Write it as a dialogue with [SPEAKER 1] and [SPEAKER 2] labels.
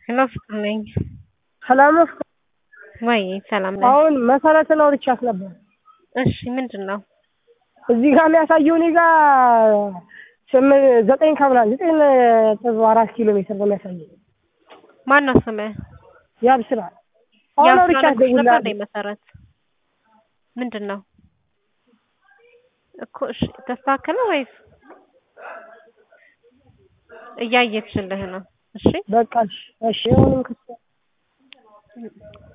[SPEAKER 1] ሄሎ ፍቅር ነኝ።
[SPEAKER 2] ሰላም ነው።
[SPEAKER 1] ወይ ሰላም ነኝ።
[SPEAKER 2] አሁን መሰረትን አውርቻት ነበር።
[SPEAKER 1] እሺ ምንድን ነው?
[SPEAKER 2] እዚህ ጋር የሚያሳየው እኔ ጋር ስምንት ዘጠኝ ከምናምን ዘጠኝ ነጥብ አራት ኪሎ ሜትር ነው የሚያሳየው።
[SPEAKER 1] ማን ነው ስምህ?
[SPEAKER 2] ያብስራ አሁን አውርቻት
[SPEAKER 1] ነበር
[SPEAKER 2] ደውላለሁ።
[SPEAKER 1] እንደ መሰረት ምንድን ነው እኮ እሺ ተስተካከለ ወይስ እያየችልህ ነው? እሺ
[SPEAKER 2] በቃ እሺ፣ እሺ አሁንም ክስ